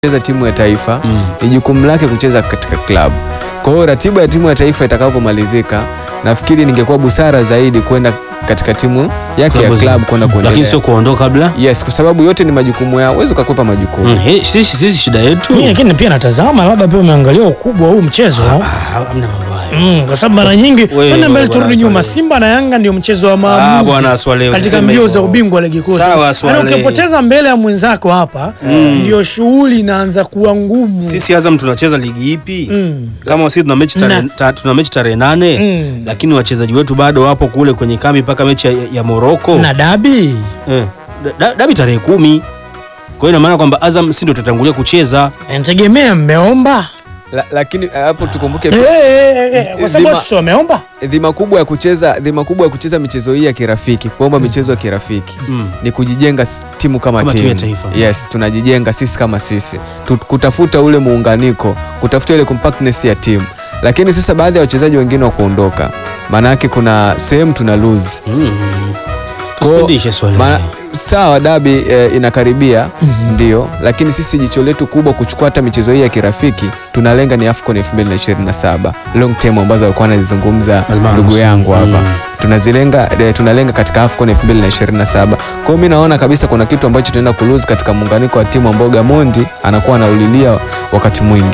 cheza timu ya taifa Mm. ni jukumu lake kucheza katika klabu. Kwa hiyo ratiba ya timu ya taifa itakapomalizika, nafikiri ningekuwa busara zaidi kwenda katika timu yake ya Klabu za- klabu kwenda lakini kuendelea. sio kuondoka kabla. Yes, kwa sababu yote ni majukumu yao, huwezi ukakwepa majukumu. Mm, he, sisi, sisi shida yetu Mimi lakini pia natazama labda pia umeangalia ukubwa wa huu mchezo Ah, hamna mambo hayo. Mm, kwa sababu mara nyingi Wewe, kwenda mbele bwana turudi nyuma, Swaleh. Simba na Yanga ndio mchezo wa Ah, maamuzi bwana Swaleh, katika usiseme mbio hivyo. za ubingwa wa ligi kuu. Sawa, Swaleh. Yaani ukipoteza mbele ya mwenzako hapa ndio shughuli inaanza kuwa ngumu. Sisi Azam tunacheza ligi ipi? Mm. Kama sisi tuna mechi tarehe Na- ta, tuna mechi tarehe nane Mm. lakini wachezaji wetu bado wapo kule kwenye kambi mpaka mechi ya, ya Morocco. na dabi Eh, da- dabi tarehe kumi. Kwa hiyo ina maana kwamba Azam si ndio tutatangulia kucheza. nategemea mmeomba La, lakini eh, hapo tukumbuke Eh, eh, eh, eh, kwa sababu Dhima- watu sio wameomba dhima kubwa ya kucheza dhima kubwa ya kucheza michezo hii ya kirafiki, kuomba michezo ya kirafiki Mm. ni kujijenga s- timu kama, Kama timu timu. ya taifa. Yes, tunajijenga sisi kama sisi Tu- kutafuta ule muunganiko, kutafuta ile compactness ya timu, lakini sasa baadhi ya wachezaji wengine wa kuondoka, maana yake kuna sehemu tuna lose Mm. Kwa- Tusipindishe swali. Ma, sawa dabi eh, inakaribia ndio, lakini sisi jicho letu kubwa kuchukua hata michezo hii ya kirafiki tunalenga ni AFCON 2027 long term ambazo alikuwa anazizungumza Almanus. ndugu yangu hapa Mm. tunazilenga eh, tunalenga katika AFCON 2027. Kwa hiyo mimi naona kabisa kuna kitu ambacho tunaenda kulose katika muunganiko wa timu ambao Gamondi anakuwa anaulilia wakati mwingi.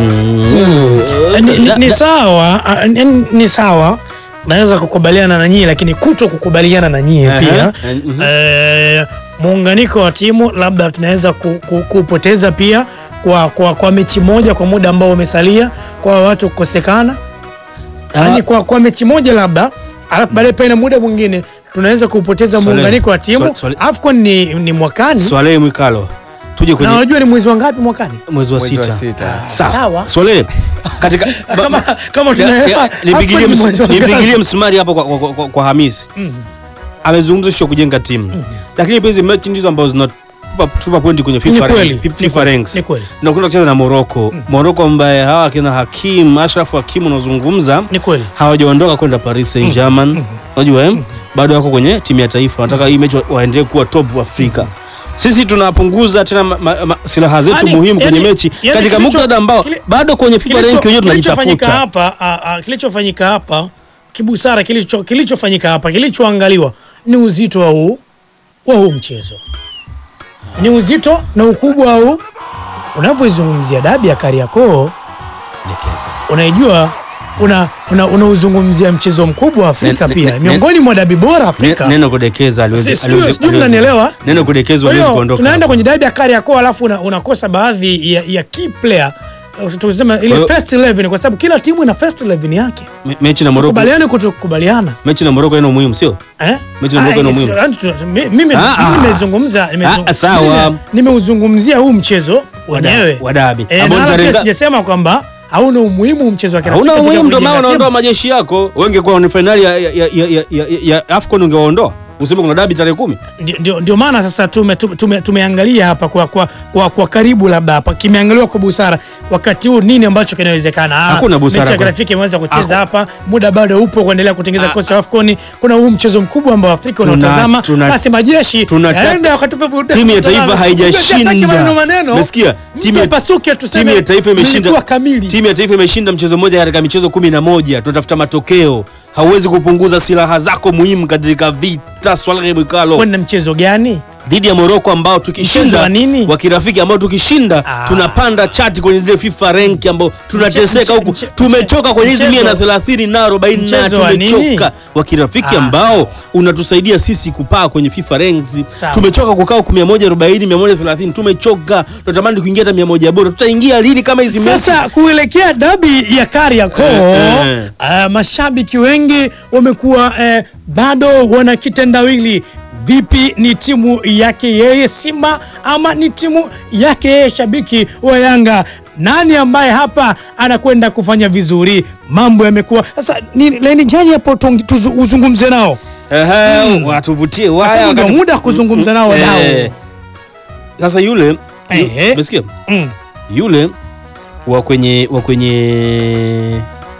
Mm. ni, ni, Da- ni da- sawa ah, ni, ni sawa naweza kukubaliana na nyie lakini kuto kukubaliana na nyie Aha. pia Mhm. eh, muunganiko wa timu labda tunaweza ku, ku, kupoteza pia kwa, kwa, kwa mechi moja kwa muda ambao umesalia kwa watu kukosekana yaani kwa, kwa mechi moja labda alafu baadaye pale muda mwingine tunaweza kupoteza Swale- muunganiko wa timu Swale- Swale- AFCON ni, ni mwakani Swalehe Mwikalo. Tuje na kwenye unajua ni mwezi wa ngapi mwakani mwezi wa Mwezi wa sita. sita. Sawa. Sawa. Swalehe katika ba- kama, kama Ya- tunaelewa ya- AFCON nipigilie ni ms- mwezi wa ngapi? nipigilie msumari hapo kwa, kwa, kwa, kwa Hamisi Mm. amezungumza sio kujenga timu lakini pia hizi mechi ndizo ambazo zinatupa tupa pointi kwenye Ni FIFA, kweli, rank- ni FIFA kweli, ranks ni kweli. na kwenda kucheza na Morocco Morocco ambaye hawa kina Hakim Ashraf Hakim unazungumza ni kweli hawajaondoka kwenda Paris Saint-Germain unajua eh? bado wako kwenye timu ya taifa wanataka hii mechi wa- waendelee kuwa top Afrika sisi tunapunguza tena ma, ma, ma, silaha zetu Yaani- muhimu kwenye yaani- mechi yaani katika kilicho- muktadha ambao kili- bado kwenye FIFA Kilicho- rank wenyewe kilichofanyika tunajitafuta hapa a, a, kilichofanyika hapa kibusara kilicho kilichofanyika hapa kilichoangaliwa ni uzito wa huu wa huu mchezo ni uzito na ukubwa wa huu unapoizungumzia dabi ya Kariakoo unaijua una una- unauzungumzia mchezo mkubwa wa Afrika Ne- ne- pia ne- miongoni mwa dabi bora Ne- Afrika neno kudekeza Si- aliwezi sijui- aliwezi- sijui aliwezi- mnanielewa? neno kudekeza Kwa aliwezi hiyo kuondoka tunaenda hapo. kwenye dabi ya Kariakoo alafu una, unakosa baadhi ya, ya key player Uh, tuseme ile Kwa hiyo- first 11 kwa sababu kila timu ina first 11 yake Me- mechi na Morocco kubaliane kutokubaliana mechi na Morocco ina muhimu sio eh? Mechi na Morocco ina Ah, yes, muhimu. yaani tu- mi- mimi Ah, ah. mimi nimezungumza nimezung- Ah, sawa. mimi nimeuzungumzia huu mchezo wenyewe wa dabi. Eh, Ambao na wala tarehe pia nga- sijasema kwamba hauna umuhimu mchezo wa kirafiki hauna katika umuhimu ndio maana kujenga timu. unaondoa majeshi yako wengekuwa ni fainali ya, ya, ya, ya, ya, ya AFCON ungewaondoa useme kuna dabi tarehe kumi Ndio- ndio, ndio maana sasa tume, tume, tume, tumeangalia hapa kwa, kwa, kwa, kwa karibu labda hapa kimeangaliwa kwa busara wakati huu nini ambacho kinawezekana. Ah, Hakuna busara Mechi ya kwa- kirafiki imeweza kucheza Haku- hapa, muda bado upo kuendelea kutengeneza Ah, kikosi cha AFCON. Kuna huu mchezo mkubwa ambao Afrika Tuna- unaotazama, tuna- basi majeshi tunataka- yaende wakatupe burudani. timu ya taifa Hataki haijashinda maneno maneno. umesikia timu ya, Mpasuke tuseme timu ya taifa imeshinda mlikuwa kamili. timu ya taifa imeshinda mchezo mmoja katika michezo kumi na moja tunatafuta matokeo hauwezi kupunguza silaha zako muhimu katika vita Swalehe Mwikalo Kwani na mchezo gani? dhidi ya Morocco ambao Mchezo tukishinda wa nini? wa kirafiki ambao tukishinda Ah. tunapanda chati kwenye zile FIFA rank ambao tunateseka mche- huku mche- tumechoka kwenye hizi mchezo- mia na thelathini na arobaini na mchezo wa nini? tumechoka wa kirafiki Ah. ambao unatusaidia sisi kupaa kwenye FIFA ranks Sawa. tumechoka kukaa huku mia moja arobaini mia moja thelathini tumechoka tunatamani kuingia hata mia moja bora tutaingia lini kama hizi mechi Sasa kuelekea dabi ya Kariakoo Eh, eh. uh, mashabiki wengi wamekuwa eh, bado wana kitendawili. Vipi, ni timu yake yeye Simba ama ni timu yake yeye shabiki wa Yanga? Nani ambaye hapa anakwenda kufanya vizuri? Mambo yamekuwa sasa, ni laini gani hapo tuong- tuzu- uzungumze nao, Ehe, watuvutie kwa waya sababu ndio wakati- muda wa kuzungumza nao wadau. Eh, sasa yule yu- Ehe. umesikia Mm. yule wa kwenye wa kwenye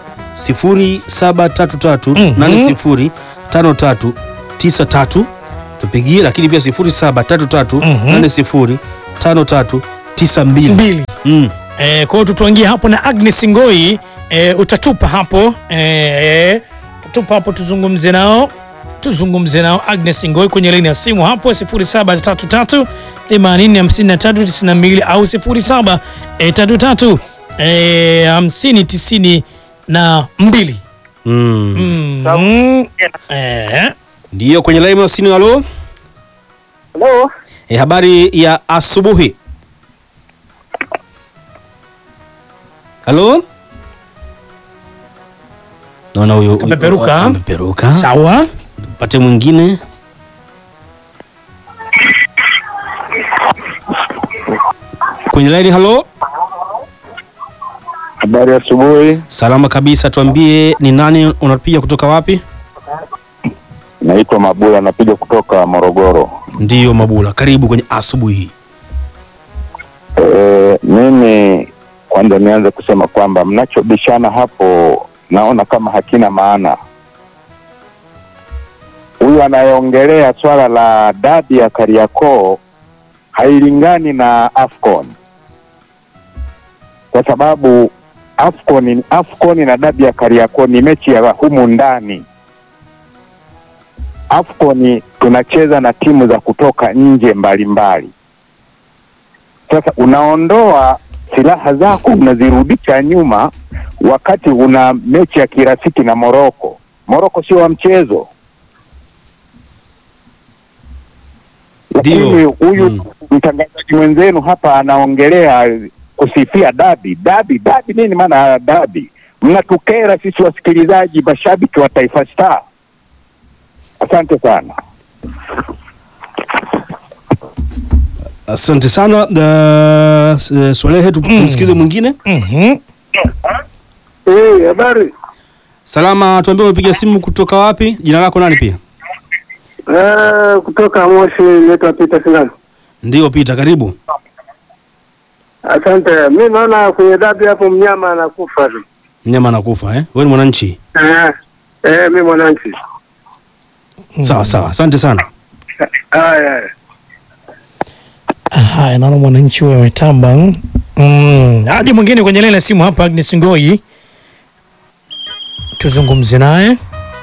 sifuri saba tatu tatu Mhm. nane sifuri tano tatu tisa tatu tupigie, lakini pia sifuri saba tatu tatu Mhm. nane sifuri tano tatu tisa mbili mbili. mm. E, kwa hiyo tutuangie hapo na Agnes Ngoi e, utatupa hapo e, tupa hapo tuzungumze nao tuzungumze nao Agnes Ngoi kwenye laini ya simu hapo 0733 805392 au 0733 e, 50 na mbili. Mm. Mm. Eh. Ndiyo, kwenye laini ya simu. Halo, Halo, e, habari ya asubuhi. Halo, naona huyo Kapeperuka. kapeperuka. Sawa. Pate mwingine. Kwenye laini. Halo, habari ya asubuhi. salama kabisa. Tuambie ni nani unapiga kutoka wapi? Naitwa Mabula, napiga kutoka Morogoro. Ndiyo Mabula, karibu kwenye asubuhi hii. E, mimi kwanza nianze kusema kwamba mnachobishana hapo naona kama hakina maana. Huyu anayeongelea swala la dabi ya Kariakoo hailingani na Afcon kwa sababu Afcon, Afcon na dabi ya Kariakoo ni mechi ya humu ndani. Afcon tunacheza na timu za kutoka nje mbalimbali. Sasa unaondoa silaha zako unazirudisha nyuma, wakati una mechi ya kirafiki na Moroko. Moroko sio wa mchezo, lakini Ndio. huyu Mm. mtangazaji mwenzenu hapa anaongelea kusifia dabi. Dabi dabi nini maana ya dabi? Mnatukera sisi wasikilizaji, mashabiki wa Taifa Star. Asante sana. Asante sana da, uh, Swalehe, tumsikize mwingine. Mhm. Eh, habari. Salama, tuambie umepiga simu kutoka wapi? Jina lako nani pia? Eh, kutoka Moshi naitwa Peter Singano. Ndio Pita, karibu. Asante. Mi naona kwenye dabi hapo mnyama anakufa tu. Mnyama anakufa eh? Wewe ni mwananchi. Eh, eh, mi mwananchi. Sawa sawa, asante sana. Haya. haya. Haya, naona mwananchi huyo ametamba. Mm. Aje mwingine kwenye laini ya simu hapa, Agnes Ngoi, tuzungumze naye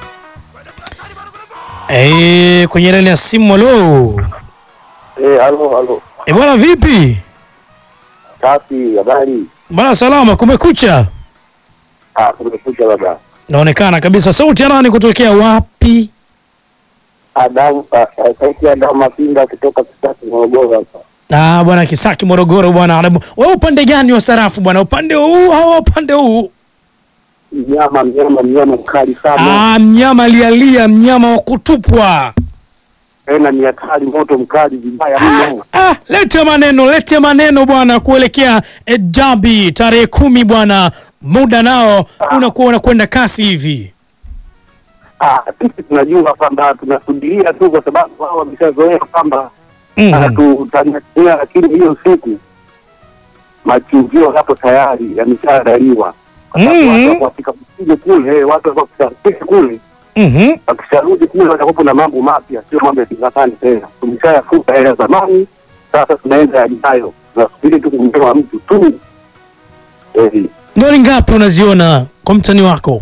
eh, kwenye laini ya simu. Halo Eh, halo halo. e, bwana vipi Safi, habari. bwana? Salama, kumekucha. Ah, kumekuja baba. Naonekana kabisa. Sauti ya nani kutokea wapi? Adamu, ah, ah, sauti ya Adamu Mapinda kutoka Kisasi Morogoro hapa. Ah, bwana Kisaki, Morogoro bwana. Adamu, Wewe upande gani wa sarafu bwana? Upande huu au upande huu? Mnyama, mnyama, mnyama mkali sana. Ah, mnyama lialia, mnyama wa kutupwa. Tena ni hatari, moto mkali vibaya Ah, mno. ah, lete maneno, lete maneno bwana, kuelekea eh, dabi tarehe kumi bwana, muda nao unakuwa unakwenda kasi hivi. Ah, sisi tunajua kwamba tunasubiria tu kwa sababu wao wameshazoea kwamba Mhm. anatutania, lakini hiyo siku machinjio yapo tayari yameshaandaliwa, kwa sababu Mhm. watu wako wafika kusije kule, eh, watu wako wakishafika kule, Mhm. wakisharudi kule watakuwa na mambo mapya, sio mambo ya kinzani tena. Tumeshayafuta yale ya zamani, sasa tunaenda yajayo, tunasubiri tu kumpewa mtu tu. Eh, Goli ngapi unaziona kwa mtani wako?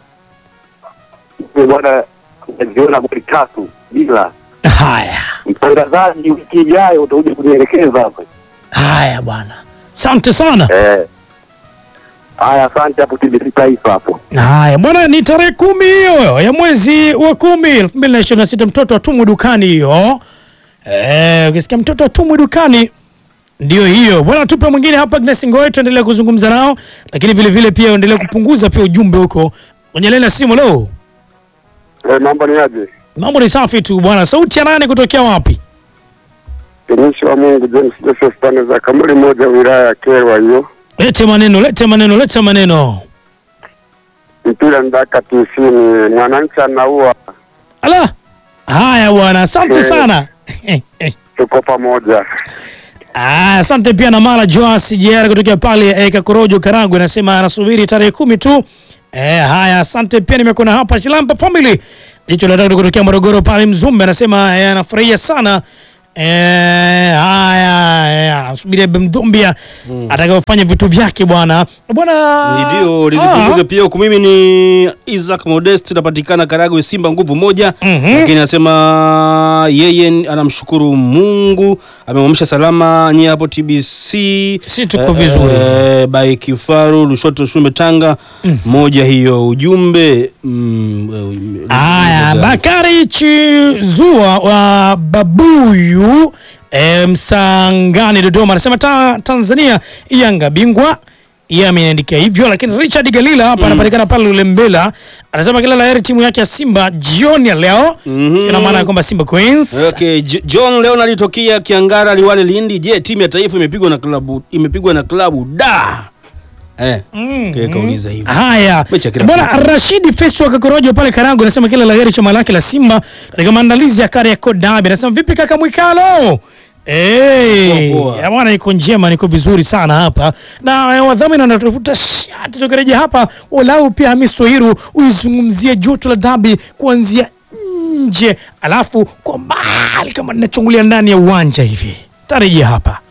eh, bwana, najiona goli tatu bila Haya mtangazaji. Wiki ijayo utakuja kunielekeza hapa. haya bwana, asante sana. Eh. Haya, asante hapo TBC Taifa hapo. Haya bwana, ni tarehe kumi hiyo ya mwezi wa kumi elfu mbili na ishirini na sita mtoto atumwe dukani hiyo. Eh, ukisikia mtoto atumwe dukani ndio hiyo bwana. Tupe mwingine hapa, Agnes Ngoe, tuendelee kuzungumza nao, lakini vile vile pia uendelee kupunguza pia ujumbe huko kwenye laini ya simu. Lo, Eh, mambo ni aje? mambo ni safi tu bwana. Sauti ya nane kutokea wapi? Mtumishi wa Mungu James Joseph pande za Kamuli moja wilaya ya Kyerwa hiyo. Lete maneno, lete maneno, lete maneno. Mpira ndaka tisini, mwananchi anaua, Ala, haya bwana, asante Eh. sana. tuko pamoja. Ah, asante pia na Mara Joas JR kutokea pale eh, Kakorojo Karagwe anasema anasubiri tarehe kumi tu. Eh, haya asante pia nimekuona hapa Chilamba Family. Jicho la tatu kutokea Morogoro pale Mzumbe anasema eh, anafurahia sana Eh, haya haya, subiri Bemdumbia atakayofanya vitu vyake bwana bwana. Ndio Ah. lizipunguze pia huku. Mimi ni Isaac Modest, napatikana Karagwe, Simba nguvu moja. Mhm. Lakini anasema yeye ni- anamshukuru Mungu amemwamsha salama nyie hapo TBC. Si tuko vizuri. Eh, by Kifaru Lushoto Shumbe Tanga moja hiyo ujumbe mm, eh, Haya, eh, Bakari Chizua wa Babuyu e, Msangani Dodoma anasema ta, Tanzania Yanga bingwa yeye ameandika hivyo, lakini Richard Galila hapa anapatikana pale Ulembela anasema kila laheri timu yake ya Simba jioni ya leo. Mhm. Ina maana ya kwamba Simba Queens Okay, J- John Leonard tokea Kiangara Liwale Lindi. Je, timu ya taifa imepigwa na klabu imepigwa na klabu da. Eh. Mm. Okay, kauliza hivyo. Haya Mechi ya kila bwana, Rashidi Festo wa Kakorojo pale Karango anasema kila laheri chama lake la Simba katika maandalizi ya Kariakoo Derby. Anasema vipi kaka Mwikalo? Hey, Poa, poa. ya bwana niko njema, niko vizuri sana hapa na eh, wadhamini wanatafuta shati. Tukirejea hapa, walau pia Hamis Tohiru uizungumzie joto la dabi kuanzia nje, alafu kwa mbali kama ninachungulia ndani ya uwanja hivi. Tarejea hapa.